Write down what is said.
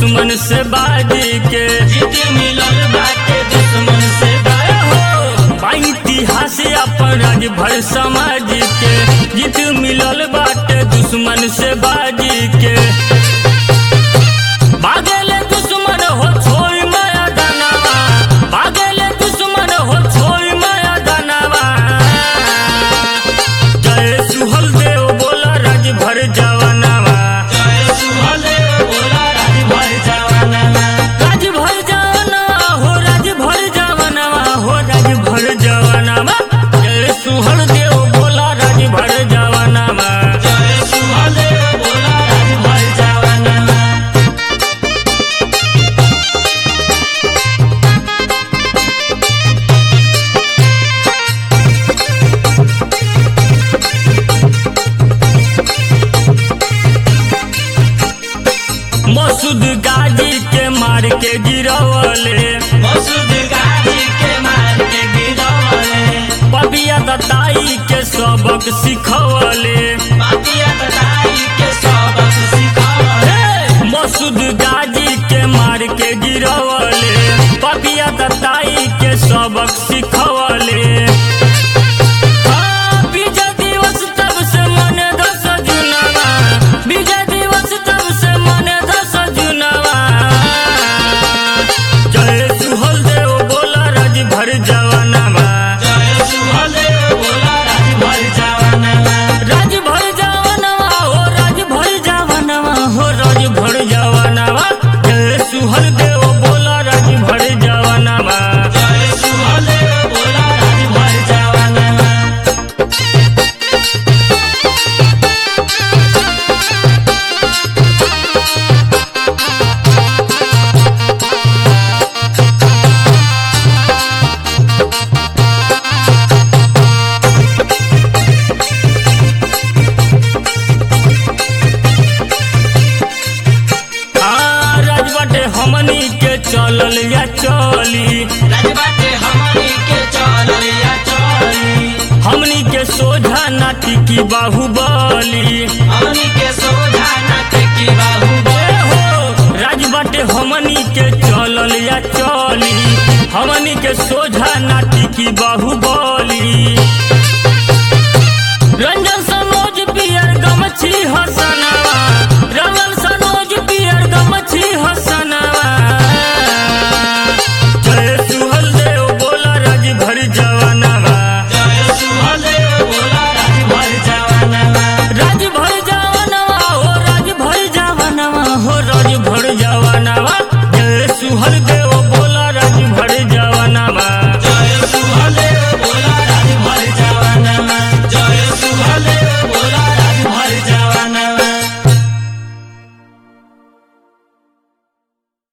दुश्मन से बाजी के जीत मिलल बाटे दुश्मन से ए हो बा इतिहास अपन राज भर समाज के जीत मिलल बाटे दुश्मन से बाजी के भागेले दुश्मन हो छोड़ माया दानवा भागेले दुश्मन हो छोड़ माया दानवा जय सुहल देव बोला राज भर जवानवा जय सुहदेव बोला राज भर जवानवा राज भर जवानवा हो राज भर जवानवा हो राज भर जवानवा जय सुहल देव बोला राज भर जवानवा जय सुहदेव बोला राज भर जवानवा मसूद गाजी के मार के गिरवले मसूद गाजी के मार के गिरवले पबिया दताई के सबक सिखवले पापिया बताई के सबक सिखवले मसूद गाजी के मार के गिरवले पबिया दताई के सबक सिखवले हाँ, विजय दिवस तब से मन दस जुनवा विजय दिवस तब से मन दस जुनवा जय सुहल देव बोला राज भर जवानवा जय सुहदेव बोला राज भर जवानवा राज भर जवानवा हो राज भर जवानवा हो राज भर जवानवा जय सुहल देव बोला राज भर जवानवा जय सुहदेव बोला राज भर जवानवा हाँ राज बाटे हमनी के चलल या चली राजबाटे हमनी के चलल या चली हमनी के सोझा नाटी की बाहुबली हमनी के सोझा नट की बाहुबली ए हो राज बाटे हमनी के चलल या चली हमनी के सोझा नाटी की बाहुबली रंजन सनोज पियर गमछी हसना